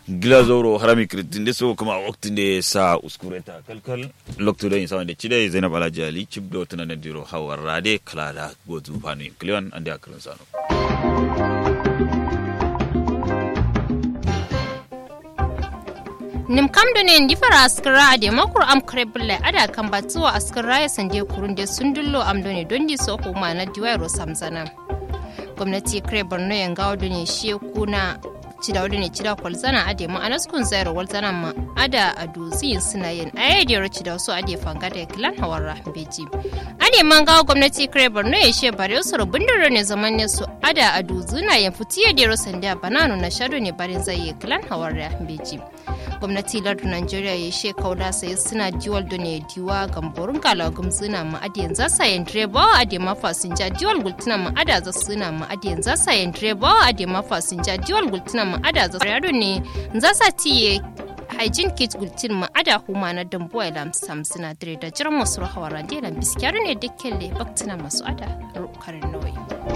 glazoro harami kritin de so kuma waktin de sa uskureta kalkal lokto da insa wanda chide zainab alaji ali chibdo tunan diro hawar rade kala gozu fanu kliwan ande akran sano nim kam do ne ndi fara askara ade makur am kreble ada kan batuwa askara ya sande kurun de sundullo am do ne don di so ko mana diwairo samzana gwamnati kre borno yan gawo do ne shi kuna cida wadda ne cida kwalzana ade ma anas kun zayar walzana ma ada a dozi suna yin ayyadiyar cida su ade fanga da kilan hawar beji ade man gawo gwamnati kare borno ya she bare su rubun da ne zaman ne su ada a dozi na yin fitiya da yaro sanda banano na shado ne barin zai kilan hawar beji gwamnati lardun nigeria ya she kauda sai suna diwal da ne diwa gamborin kala gumzuna ma ade yanzu sayan direba ade ma fasinja diwal gultuna ma ada za suna ma ade yanzu sayan direba ade ma fasinja diwal gultuna ma ada za yaro ne za sa tiye hygiene kit gultin ma ada huma na dambuwa lam samsina dire da jiran masu rahawar radiyalan biskiyar ne dukkan le baktina masu ada karin nauyi